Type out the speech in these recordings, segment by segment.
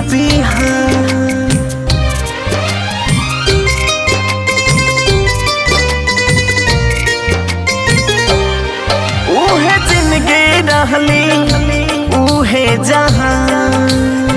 बिहान उहे जिंदगी रहली उहे जहां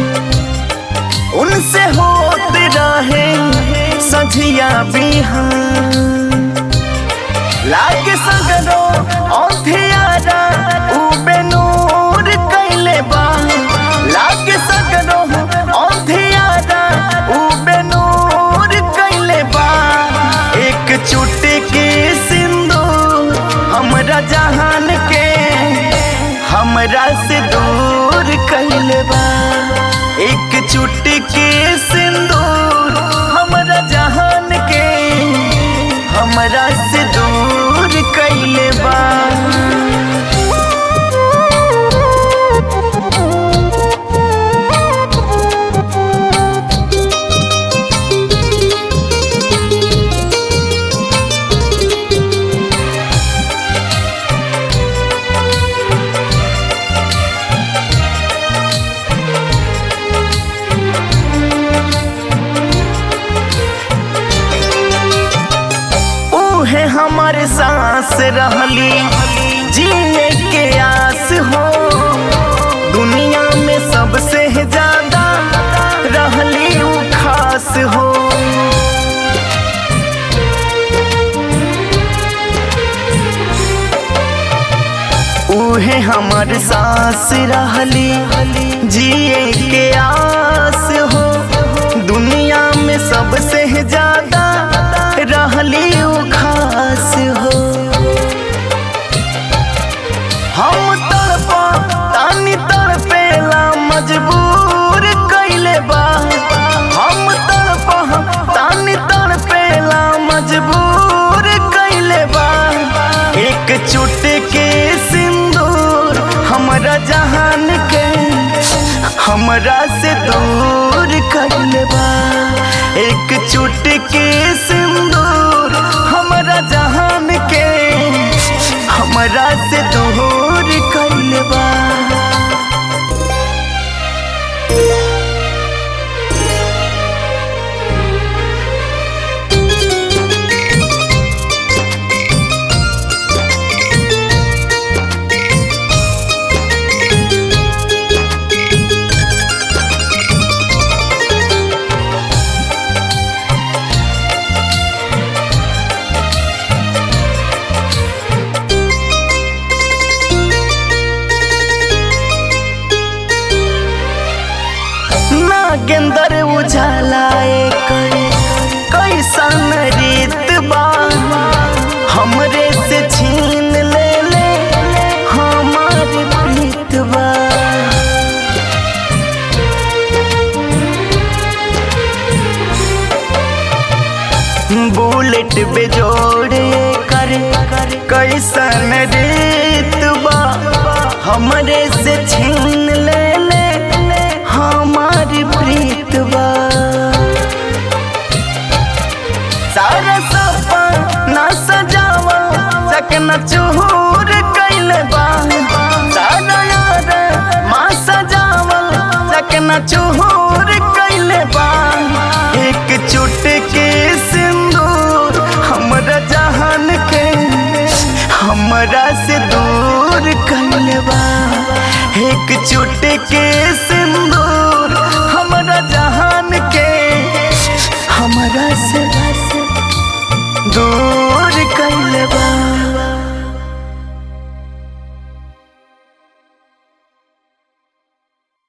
उनसे होत रहे सझिया बिहान लागे सगरो औधियारा उबे नूर कैले बा लागे सगरो औधियारा उबे नूर कैले बा एक चुटकी सिंदूर हमरा जहान के हमरा से दूर कैले बा एक चुटकी सिंदूर हमरा जहान के हमरा से दूर कैले बा उहे हमर सांस रहली जिए के आस हो दुनिया में सबसे ज्यादा रहली उ खास हो उहे हमर सांस रहली जिए के आस हो दुनिया में सबसे ज्यादा रहली उ खास हो हम तड़पा तानी तड़पेला मजबूर कैले बा हम तड़पा तानी तड़पेला मजबूर कैले बा एक चुटकी सिंदूर हमरा जहान के हमरा से दूर कैले बा एक चुटकी सिंदूर हमरा जहान के हमरा से दूर कैले बा नागेंदर उजाला एकर कैसन रीत बा हमरे से छीन ले ले हमार प्रीत बा बुलेट बेजोड़े कर कैसन रीत बा हमरे से छीन ले ले हमारी प्रीत बा सारा सपना सजावा सकना चूर कैले बा सारा यार माँ सजावा सकना चूर कैले बा एक चुटकी सिंदूर हमरा जहान के हमरा से दूर कैले बा एक चुटकी सिंदूर